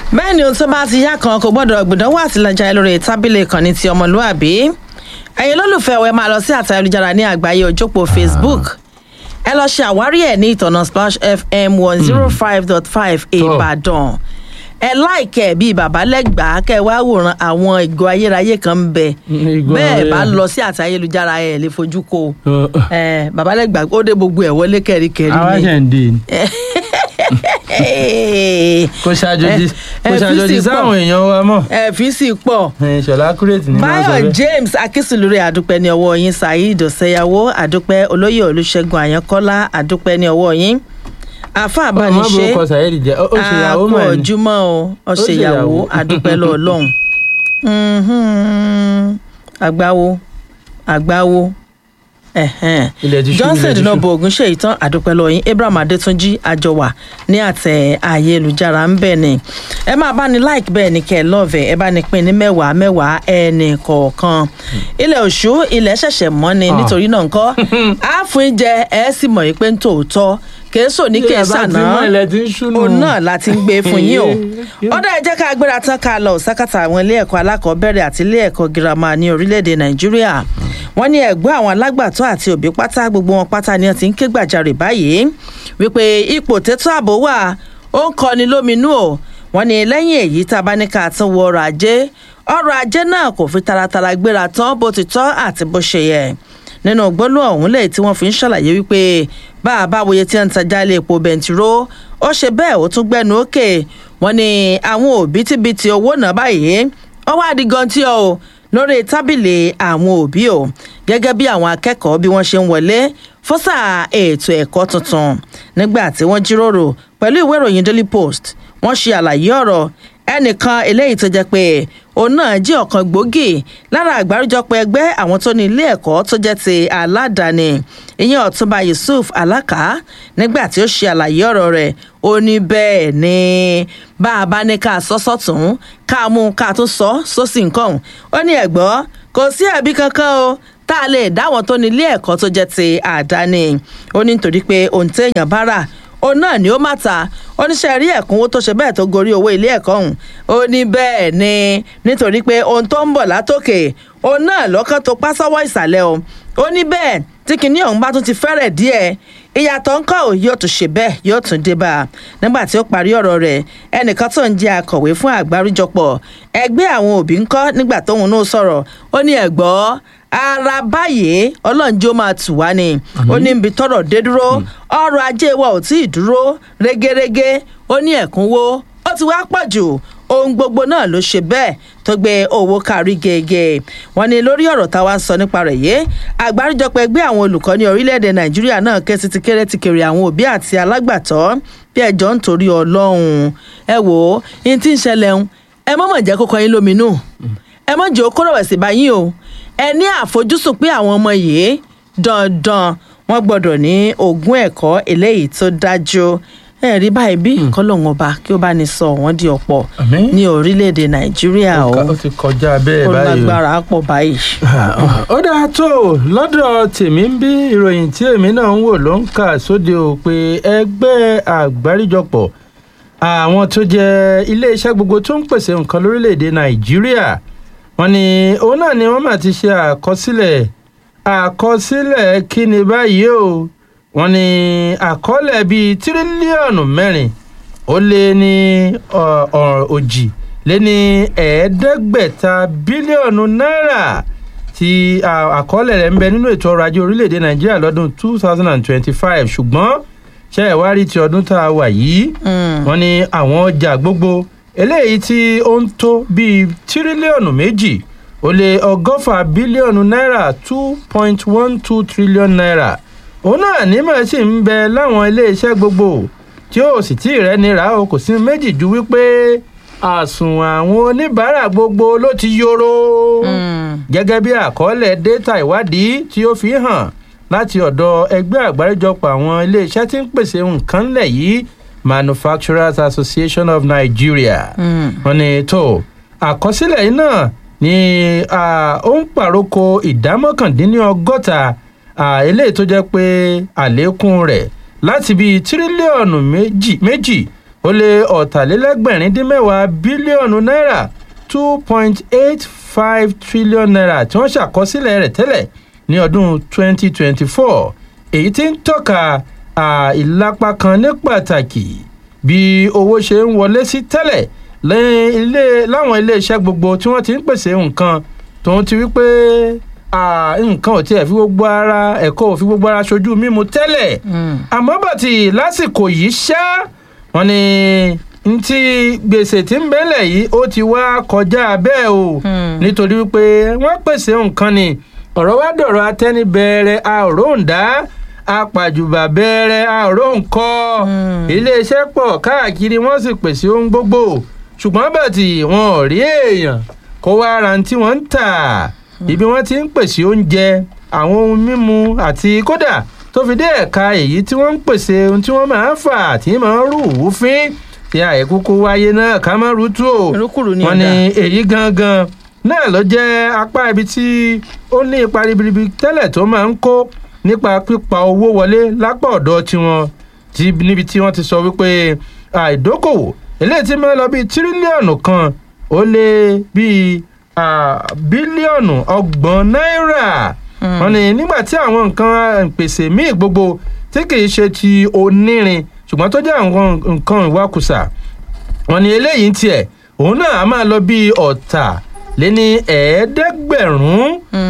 bẹ́ẹ̀ ni ohun tó bá ti yá kan kò gbọ́dọ̀ gbìdánwò àtìlẹ́jà lórí tábìlì ìkànnì ti ọmọlúàbí ẹ̀yin lólùfẹ́ ẹ máa lọ sí àtà ayélujára ní àgbáyé òjòpó facebook ẹ lọ ṣe àwárí ẹ̀ ní ìtọ̀nà splash fm one zero five dot five ìbàdàn ẹ láìkẹ́ bíi bàbá lẹ́gbàá kẹ́ ẹ wá wòran àwọn ìgò ayérayé kan ń bẹ Ìgò bẹ́ẹ̀ ayé- bá lọ sí àtà ayélujára ẹ̀ lè fojú ko ẹ bàbá lẹ́gbàá ó dé gbogbo ẹ̀ wọlé kẹ́ríkẹ́rí àwa ni ṣe ń dè ní. kò ṣàjòjì ẹ- kò ẹ fi ṣàjòjì sí pọ̀. sáwọn èèyàn wa mọ̀. ẹ fi sí pọ̀ Ẹ, ṣọlá kúrètì ní máa sọ báyọ̀ bẹ́ẹ̀. james akínsùlùrẹ àdúpẹ́ ní ọwọ́ yín saheed ọ̀sẹ̀yàwó àdúpẹ́ olóyè olùṣègùn àyànkọ́lá àdúpẹ́ ní ọwọ́ yín àfa ọmọ àbániṣe burúkú sàyẹ́dì jẹ́ ó ó ṣe ìyàwó àpò mọ̀ ní. ọ̀júmọ́ o ọ̀ṣẹ̀yàwó ṣèyàwó. àdúpẹ́ lọ ọlọ́run Mhm. àgbáwo àgbáwo ẹ̀hẹ́n. ilẹ̀ ti ṣú johnson ilẹ̀ ti ṣú. dinobo ogun ṣe ìtàn àdúpẹ́ lọ́yìn abraham adétúnjì àjọwà ní àtẹ ayélujára ń bẹ̀ ni ẹ máa bá ní like bẹ́ẹ̀ ni kẹ́ ẹ lọ́ọ̀vẹ̀ ẹ bá ní pín ní mẹ́wàá mẹ́wàá ẹnì kọ̀ọ̀kan ilẹ̀ òṣù ilẹ̀ ṣẹ̀ṣẹ̀ mọ́ ni Ah. nítorí náà ńkọ́ àáfin jẹ ẹ sì mọ̀ yìí pé ń tòótọ́ kèésò ní Ilẹ̀ bá kèésà ti náà mọ́ ilẹ̀ ti ń ṣú nù. òun náà la ti ń gbé fún yín o ọ̀dà ẹ jẹ́ ká gbéra tán ká lọ sákàtà àwọn ilé ẹ̀kọ́ alákọ̀ọ́bẹ̀rẹ̀ àti ilé ẹ̀kọ́ girama ní orílẹ̀-èdè nàìjíríà wọ́n ní ẹ̀gbọ́n àwọn alágbàtọ́ àti òbí pátá gbogbo wọn pátá ni wọ́n ti ń ké gbàjarè báyìí wípé ipò tètò ààbò wà ó ń kọni lóminú o wọ́n ní lẹ́yìn èyí tá a bá ní ká tún wọ ọrọ̀ ajé ọrọ̀ ajé náà kò fi taratara gbéra tán bó ti tọ́ àti bó ṣe yẹ nínú gbólóhùn ọ̀hún lẹ́yìn tí wọ́n fi ń ṣàlàyé wípé bá a bá wòye tí wọ́n ń tajà ilé epo bẹntiró ó ṣe bẹ́ẹ̀ ó tún gbẹ́nu òkè wọ́n ní àwọn òbítíbitì owó náà báyìí ó wá di gan tí o lórí tábìlì àwọn òbí o gẹ́gẹ́ bí àwọn akẹ́kọ̀ọ́ bí wọ́n ṣe ń wọlé fọ́sà ètò ẹ̀kọ́ tuntun nígbà tí wọ́n jíròrò pẹ̀lú ìwé ìròyìn daily post wọ́n ṣe àlàyé ọ̀rọ̀ ẹnìkan eléyìí tó jẹ́ pé òun náà jí ọ̀kan gbòógì lára àgbáríjọpọ̀ ẹgbẹ́ àwọn tó ní ilé ẹ̀kọ́ tó jẹ́ ti aládàáni ìyẹn ọ̀túnba yusuf alaka nígbà tí ó ṣe àlàyé ọ̀rọ̀ rẹ̀ ó ní bẹ́ẹ̀ ni bá a bá ní ká sọ sọ́tún ká mú ká tún sọ sósì nǹkan ó ní ẹ̀gbọ́ kò sí ẹ̀bí kankan o tá a lè dáwọn tó ní ilé ẹ̀kọ́ tó jẹ́ ti àdáni ó ní nítorí pé ohun téèyàn bá rà òun náà ni ó má ta oníṣẹ́ rí ẹ̀kúnwó tó ṣe bẹ́ẹ̀ tó gorí owó ilé ẹ̀kọ́ ọ̀hún ó ní bẹ́ẹ̀ ni nítorí pé ohun tó ń bọ̀ látòkè òun náà lọ́kàn tó pá sọ́wọ́ ìsàlẹ̀ o ó ní bẹ́ẹ̀ tí kinní ọ̀hún bá tún ti fẹ́rẹ̀ díẹ̀ ìyàtọ̀ ńkọ́ ò yóò tún ṣe bẹ́ẹ̀ yóò tún dé bá a nígbà tí ó parí ọ̀rọ̀ rẹ̀ ẹnìkan tó ń jẹ́ akọ̀wé fún àgbáríjọpọ̀ ẹgbẹ́ àwọn òbí ńkọ́ nígbà tóun náà sọ̀rọ̀ ó ní ẹ̀gbọ́ ara báyìí ọlọ́njẹ́ ó máa tù wá ni ó ní ibi tọ́rọ̀ dé dúró ọrọ̀ ajé wa ò tí ì dúró régérégé ó ní ẹ̀kúnwó ó ti wá pọ̀ jù ohun gbogbo náà ló ṣe bẹ́ẹ̀ tó gbé owó kárí gègé wọn ni lórí ọ̀rọ̀ táwa ń sọ nípa rẹ̀ yé àgbáríjọpọ̀ ẹgbẹ́ àwọn olùkọ́ ní orílẹ̀-èdè nàìjíríà náà ké sí ti kéré ti kéré àwọn òbí àti alágbàtọ́ bí ẹjọ́ ń torí ọlọ́run ẹ wò ó ní tí ń ṣẹlẹ̀ ń ẹ mọ̀mọ̀ jẹ́ kókó yín lóminú ẹ mọ̀ jẹ́ okó rẹ̀wẹ̀sì báyìí o ẹ ní àfojúsùn pé àwọn ọmọ yìí dandan wọn gbọ́dọ̀ ní ogún ẹ̀kọ́ eléyìí tó dájú ẹ rí báyìí bí kọ́lọ́hún ọba kí ó bá ní sọ wọ́n di ọ̀pọ̀ Àmín. ní orílẹ̀-èdè nàìjíríà o ó ti kọjá bẹ́ẹ̀ ó báyìí o. lágbára pọ̀ báyìí. ó dáa tó o, lọ́dọ̀ tèmi ń bí ìròyìn tí èmi náà ń wò ló ń kà sóde o pé ẹgbẹ́ àgbáríjọpọ̀ àwọn tó jẹ́ iléeṣẹ́ gbogbo tó ń pèsè nǹkan lórílẹ̀‐èdè nàìjíríà wọ́n ní òun náà ni wọ́n máa ti ṣe àkọsílẹ̀ àkọsílẹ̀ kí ni báyìí o wọ́n ní àkọọ́lẹ̀ bíi tírílíọ̀nù mẹ́rin ó lé ní ọ- ọ- òjì lé ní ẹ̀ẹ́dẹ́gbẹ̀ta bílíọ̀nù náírà tí à- àkọọ́lẹ̀ rẹ̀ ń bẹ nínú ètò ọrọ̀ ajé orílẹ̀-èdè nàìjíríà lọ́dún two thousand and twenty-five ṣùgbọ́n ṣe ẹ̀ wá rí ti ọdún tá a wà yìí wọ́n ní àwọn ọjà gbogbo eléyìí tí ó ń tó bíi tírílíọ̀nù méjì ó lé ọgọ́fà bílíọ̀nù náírà two point one two trillion naira òun náà nímọ̀ sí ń bẹ láwọn iléeṣẹ́ gbogbo tí ó sì tí ì rẹ́ni rà ó kò sí méjì ju wípé àsùnwọ̀n àwọn oníbàárà gbogbo ló ti yóró gẹ́gẹ́ bí àkọọ́lẹ̀ data ìwádìí tí ó fi hàn láti ọ̀dọ̀ ẹgbẹ́ àgbáríjọpọ̀ àwọn iléeṣẹ́ tí ń pèsè nǹkan lẹ̀ yìí manufacturers association of nigeria wọ́n ní tó àkọsílẹ̀ yìí náà ni ah, ó ń pàrókò ìdá mọ́kàndínlọ́gọ́ta ah, eléyìí tó jẹ́ pé àlékún rẹ̀ láti bíi tírílíọ̀nù méjì méjì ó lé ọ̀tàlélẹ́gbẹ̀rin dín mẹ́wàá bílíọ̀nù náírà two point eight five trillion naira tí wọ́n ṣàkọsílẹ̀ rẹ̀ tẹ́lẹ̀ ní ọdún twenty twenty four èyí tí ń tọ́ka ìlápa kan ní pàtàkì bí owó ṣe ń wọlé sí tẹ́lẹ̀ lẹ́yìn ilé láwọn iléeṣẹ́ gbogbo tí wọ́n ti ń pèsè nǹkan tòun ti wípé nǹkan ò tiẹ̀ fi gbogbo ara ẹ̀kọ́ ò fi gbogbo ara ṣojú mímu tẹ́lẹ̀ àmọ́ bàtì lásìkò yìí ṣá wọn ni ntí gbèsè tí ń bẹ́lẹ̀ yìí ó ti wá kọjá bẹ́ẹ̀ o nítorí wípé wọ́n pèsè nǹkan ni ọ̀rọ̀ wá dọ̀rọ̀ atẹ́nibẹ̀rẹ̀ àòróǹdá apàjùbà bẹ̀rẹ̀ àòróǹkọ́ iléeṣẹ́ pọ̀ káàkiri wọ́n sì pèsè ohun gbogbo ṣùgbọ́n bàtì wọn ò rí èèyàn kó wá ra tí wọ́n ń tà ibi wọ́n ti ń pèsè oúnjẹ àwọn ohun mímu àti kódà tó fi dé ẹ̀ka èyí tí wọ́n ń pèsè ohun tí wọ́n máa ń fà tí máa ń rú wúfín tí àìkúkú wáyé náà ká má rútú o wọ́n ní èyí gangan náà ló jẹ́ apá ibi tí ó ní ipa ribiribi tẹ́lẹ̀ tó máa ń kó nípa pípa owó wọlé lápá ọ̀dọ̀ tiwọn níbi tí wọ́n ti sọ wípé àìdókòwò eléyìí tí máa lọ bíi tírílíọ̀nù kan ó lé bíi bílíọ̀nù ọgbọ̀n náírà wọ́n ní nígbà tí àwọn nǹkan pèsè míì gbogbo tí kì í ṣe ti onírin ṣùgbọ́n tó jẹ́ àwọn nǹkan ìwakùsà wọ́n ní eléyìí ń tiẹ̀ òun náà a máa lọ bíi ọ̀tà lé ní ẹ̀ẹ́dẹ́gbẹ̀rún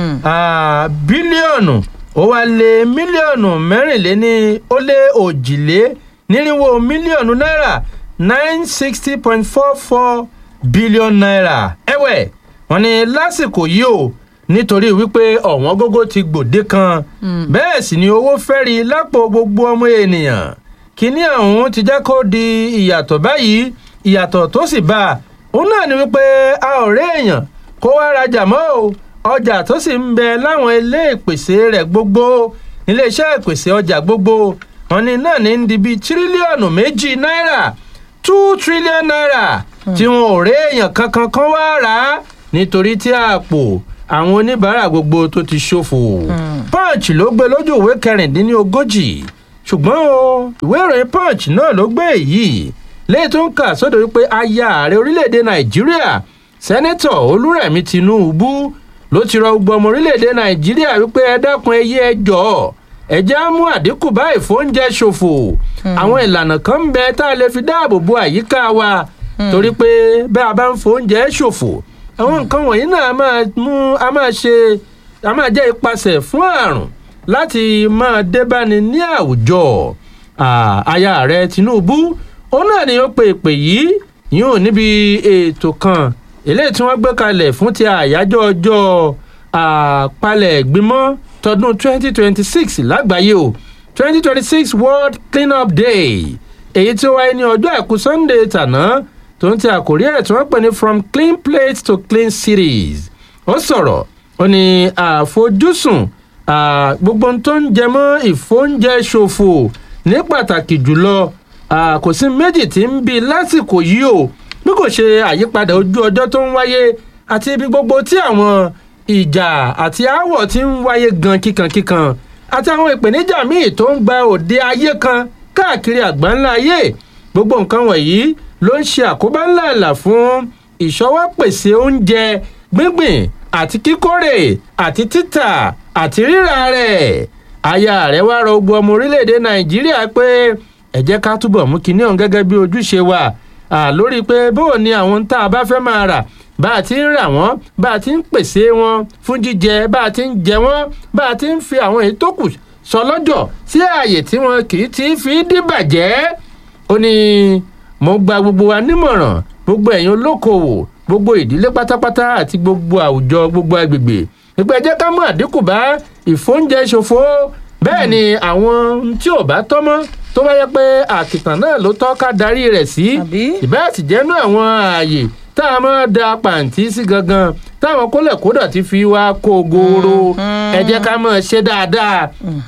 bílíọ̀nù ó wá lé mílíọ̀nù mẹ́rìnléní ó lé òjìlé nírínwó mílíọ̀nù náírà nine sixty point four four billion naira ẹ̀wẹ̀ wọ́n ní lásìkò yìí o nítorí wípé ọ̀wọ́n gógó ti gbòde kan bẹ́ẹ̀ sì ni owó fẹ́ri lápò gbogbo ọmọ ènìyàn kíní ọ̀hún ti jẹ́ kó di ìyàtọ̀ báyìí ìyàtọ̀ tó sì bá a òun náà ni wípé a ò rí èèyàn kó wá rajà mọ́ o ọjà tó sì ń bẹ láwọn ilé ìpèsè rẹ̀ gbogbo iléeṣẹ́ ìpèsè ọjà gbogbo wọn ni náà ní di bíi tírílíọ̀nù méjì náírà two trillion naira tí wọn ò rí èèyàn kankan kan wá rà á nítorí tí àpò àwọn oníbàárà gbogbo tó ti ṣòfò punch ló gbé lójú ìwé kẹrìndínlógójì ṣùgbọ́n o ìwé ìròyìn punch náà ló gbé èyí lẹ́yìn tó ń kà sódò wípé aya ààrẹ orílẹ̀-èdè nàìjíríà sẹ́nẹ́tọ̀ olúrẹ̀mí tinubu ló ti rọ gbogbo ọmọ orílẹ̀-èdè nàìjíríà wípé ẹ dákun ẹ yé ẹ jọ̀ọ́ ẹ jẹ́ á mú àdínkù bá ìfóúnjẹ ṣòfò àwọn ìlànà kan ń bẹ tá a lè fi dáàbò bo àyíká wa torí pé bẹ́ a bá ń fóúnjẹ ṣòfò àwọn nǹkan wọ̀nyí náà a máa mú a máa ṣe a máa jẹ́ ipasẹ̀ fún àrùn láti máa débáni ní àwùjọ aya ààrẹ tinubu òun náà ni ó pe ìpè yìí yóò níbi ètò kan eléyìí tí wọ́n gbé kalẹ̀ fún ti àyájọ́ ọjọ́ àpalẹ̀ ìgbìmọ̀ tọdún 2026 lágbàáyé o 2026 world clean up day èyí tí ó wáyé ní ọjọ́ àìkú sunday tàná tó ń ti àkórí ẹ̀ tí wọ́n pè ní from clean plate to clean cities ó sọ̀rọ̀ ó ní àfojúsùn gbogbo ohun tó ń jẹ mọ́ ìfóúnjẹ ṣòfò ní pàtàkì jùlọ kò sí méjì tí ń bi lásìkò yìí o bí kò ṣe àyípadà ojú ọjọ́ tó ń wáyé àti ibi gbogbo tí àwọn ìjà àti aáwọ̀ ti ń wáyé gan kíkankíkan àti àwọn ìpèníjà míì tó ń gba òde ayé kan káàkiri àgbáńlá ayé gbogbo nǹkan wọ̀nyí ló ń ṣe àkóbá ńlá ìlà fún ìṣọwọ́ pèsè oúnjẹ gbíngbìn àti kíkórè àti títà àti rírà rẹ̀ aya rẹ̀ wá rọ gbogbo ọmọ orílẹ̀-èdè nàìjíríà pé ẹ jẹ́ ká túbọ̀ mú kinní ọ̀hún gẹ́gẹ́ bí ojúṣe wa lórí pé bóò ni àwọn tá a bá fẹ́ máa rà bá a ti ń rà wọ́n bá a ti ń pèsè wọn fún jíjẹ bá a ti ń jẹ wọ́n bá a ti ń fi àwọn èyí tó kù sọ lọ́jọ́ sí ààyè tí wọn kì í ti fi dìbàjẹ́ ó ní mo gba gbogbo wa nímọ̀ràn gbogbo ẹ̀yin olókoòwò gbogbo ìdílé pátápátá àti gbogbo àwùjọ gbogbo agbègbè ìpè jẹ́ ká mú àdínkù bá ìfóúnjẹ ṣòfò bẹ́ẹ̀ ni àwọn tí ò bá tọ́ mọ́ tó bá yẹ pé àkìtàn náà ló tọ́ ká darí rẹ̀ sí ìbá àtìjẹ́nu àwọn ààyè tá a máa da pàǹtí sí gangan táwọn kólẹ̀kódà ti fi wá kó goro ẹ jẹ́ ká máa ṣe dáadáa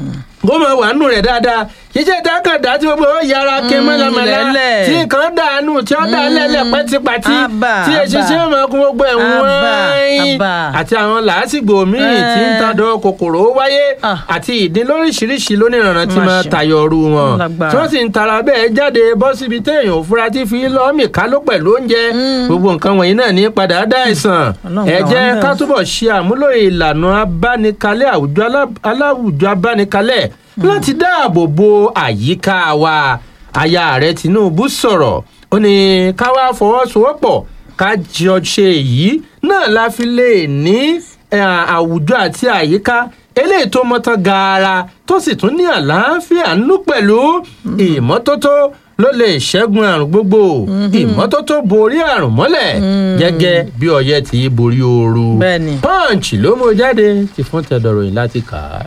kó máa wà nù rẹ̀ dáadáa iṣẹ́ ìdákàdá tí gbogbo ó yára ké mọ́lámọ́lá lẹ́lẹ̀. tí nǹkan dànù tí ó dà lẹ́lẹ̀ pẹ́tipàti Àbà, tí eṣinṣin àbà. ó máa kún gbogbo ẹ̀ Àbà, wọ́n àbà. àti àwọn làásìgbò míì tí ń Eh. tadọ̀ kòkòrò ó wáyé Ah. àti ìdín lóríṣiríṣi lóníranran tí Má máa ṣe. tayọ ọrú wọn Lágbára. tí wọ́n sì ń tara bẹ́ẹ̀ jáde bọ́ síbi téèyàn ò fura tí fi lọ́ọ̀mì ká ló pẹ̀lú oúnjẹ gbogbo nǹkan wọ̀nyí náà ní padà dá àìsàn Ọlọ́run ẹ gbà wá jẹ́ ńbẹ̀ ká o. túbọ̀ ṣe àmúlò ìlànà abánikalẹ̀ àwùjọ alá- aláwùjọ abánikalẹ̀ láti dáàbò bo àyíká wa aya ààrẹ tinubu sọ̀rọ̀ ó ní ká wá fọwọ́sowọ́pọ̀ ká jọ ṣe èyí náà la fi lè ní eh, àwùjọ àti àyíká eléyìí tó mọ́tán gaara tó sì tún ní àlàáfíà nínú pẹ̀lú ìmọ́tótó ló lè ṣẹ́gun àrùn gbogbo ìmọ́tótó borí àrùn mọ́lẹ̀ gẹ́gẹ́ bí ọyẹ́ ti borí ooru Bẹ́ẹ̀ni. punch ló mú jáde ti fún tẹ̀dọ̀rọ̀yìn láti kà á.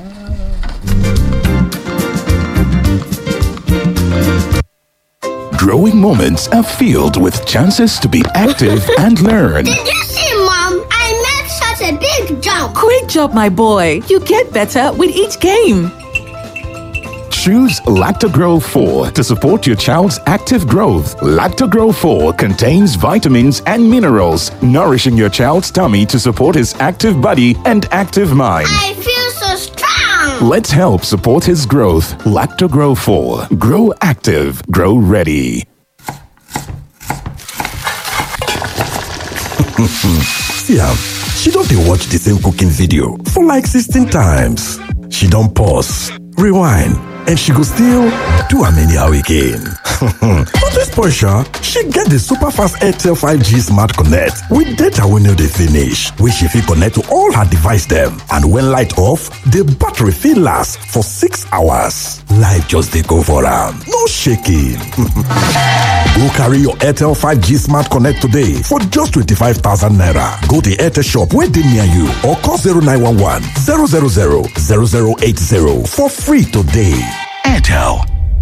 Growing moments are filled with chances to be active and learn. Did you see, Mom? I made such a big jump. Great job, my boy. You get better with each game. Choose Lactogro 4 to support your child's active growth. Lactogro 4 contains vitamins and minerals, nourishing your child's tummy to support his active body and active mind. I feel so strong. Let's help support his growth. Lactogro 4. Grow active. Grow ready. See am, she don dey watch the same cooking video for like 16 times. She don pause, rewind, and she go still do am anyhow again. But this portion, she get the super fast Airtel 5G Smart Connect with data wey no dey finish, wey she fit connect to all her device dem. And when light off, the battery fit last for six hours. Life just dey go for am, no shaking. Go carry your Airtel 5G Smart Connect today for just 25,000 naira. Go to Airtel shop where they near you or call 0911 000 0080 for free today. Airtel.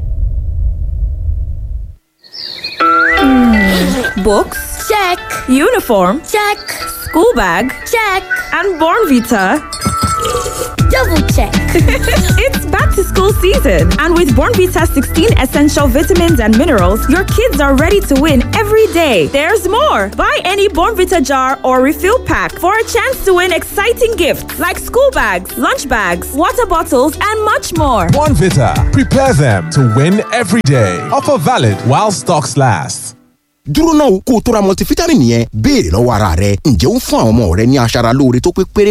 Books, Check, uniform, check, school bag, check. and Born Vita. Double check. It's back to school season, and with Born Vita 16 essential vitamins and minerals, your kids are ready to win every day. There's more. Buy any Born Vita jar or refill pack for a chance to win exciting gifts like school bags, lunch bags, water bottles, and much more. One Vita. Prepare them to win every day. Offer valid while stocks last. dúró náà kó o tó ra multivitamin yẹn béèrè lọ́wọ́ ara rẹ ǹjẹ́ ó ń fún àwọn ọmọ rẹ ní aṣara lóore tó pé péré